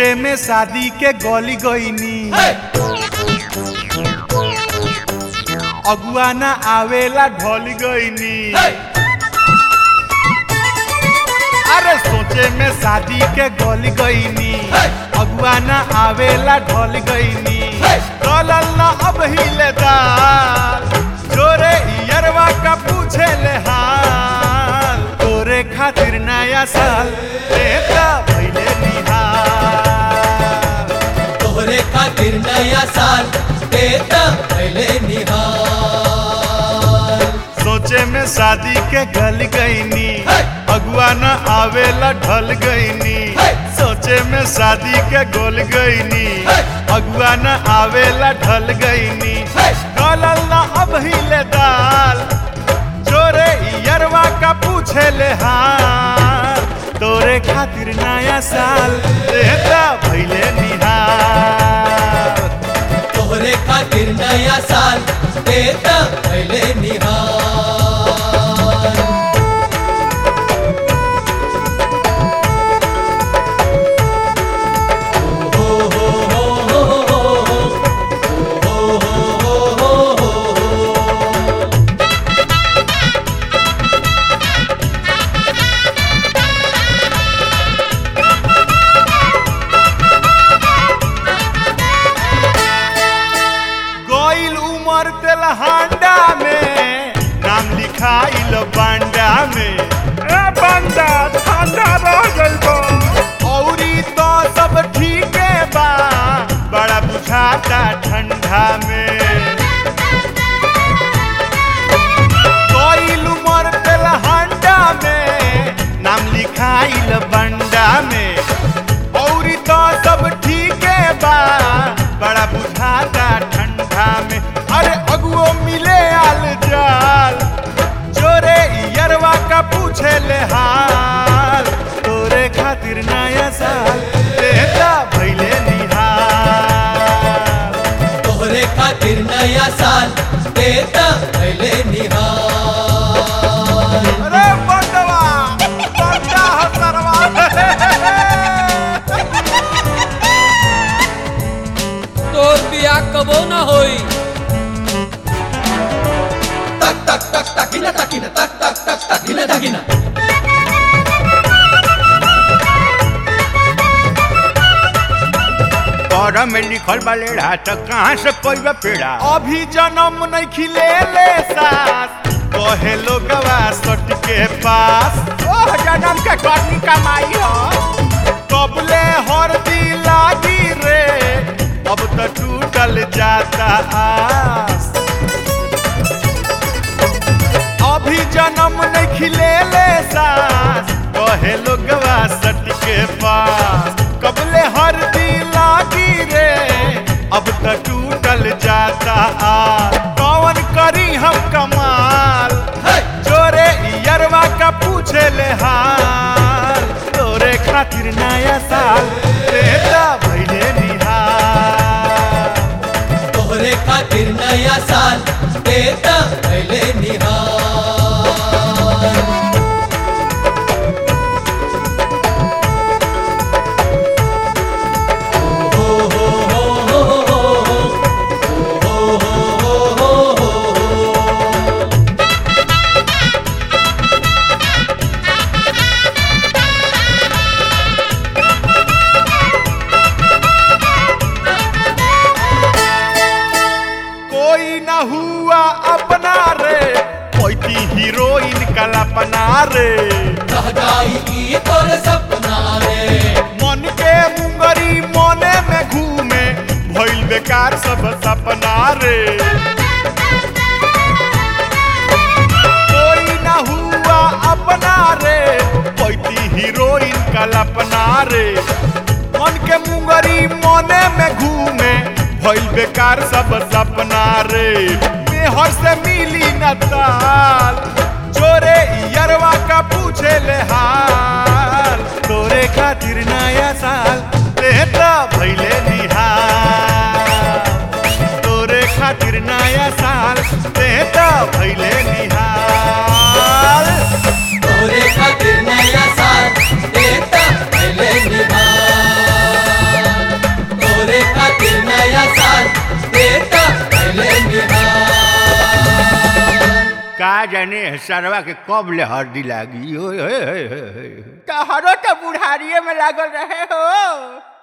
सोचे में शादी के गली गईनी अगुआ ना आवेला ढल गईनी अरे सोचे में शादी के गली गईनी अगुआ ना आवेला ढल गईनी गलल ना अब हिले दाल जोरे यरवा का पूछे ले हाल तोरे खातिर नया साल देता भइले निहाल तोहरे खातिर नया साल देता पहले निहाल सोचे में शादी के गल गईनी अगुआ न आवेला ढल गईनी सोचे में शादी के गोल गईनी अगुआ न आवेला ढल गईनी गलल न अब हिले दाल जोरे यरवा का पूछे ले हाल तोरे खातिर नया साल देता भइले निहाल तोहरे खातिर नया साल देता पहले निहाल हो हो हो हो हो हो हो हो हो गोइल उमर तेलहांडा में नाम लिखाइल बांडा में ए बांडा ठंडा रह गइल बा औरी तो सब ठीके बा बड़ा बुझाता ठंडा में गोइल उमर तेलहांडा में नाम लिखाइल बांडा में औरी तो सब ठीके बा बड़ा बुझाता ठंडा में अरे अगुओ मिले आल जाल जोरे यरवा का पूछे ले हाल तोरे खातिर नया साल देता भइले निहाल तोहरे खातिर नया साल देता पहले निहाल अरे बंडवा बंडा हसरवा तोर बियाह कबो ना होई तक तक तक तकिना तकिना तक तक तक तकिना तकिना पर में लिखल बा लेढ़ा त कहाँ से कोई बा पेड़ा अभी जन्म नहीं खिले ले सास कहे लोगवा सट के पास ओह जन्म के करनी कमाई हो कबले हर दी लागी रे अब तो टूटल जाता आस अभी जन्म नहीं खिले ले सास कहे लोगवा सट के पास कबले हर दी लागी रे अब तो टूटल जाता आ कौन करी हम कमाल जोरे यरवा का पूछे ले हाल तोरे खातिर नया साल देता भइले निहाल तोहरे खातिर नया साल देता पहले निहाल हो हो हो हो हो हो हो हो हो कोई ना हुआ अपना रे कोई थी हीरोइन कल्पना रे रह जाई ई तोर सपना रे मन के मुंगरी मने में घूमे भइल बेकार सब सपना रे कोई ना हुआ अपना रे कोई थी हीरोइन कल्पना रे मन के मुंगरी मने में घूमे भइल बेकार सब सपना रे मेहर से मिली न ताल जोरे यरवा का पूछे ले हाल तोरे खातिर नया साल देता भइले निहाल तोरे खातिर नया साल देता भइले निहाल तोरे खातिर नया साल देता पहले निहाल का जाने सरवा के कब ले हरदी लागी ओए होए होए होए। तहरो तो बुढ़ारिये में लागल रहे हो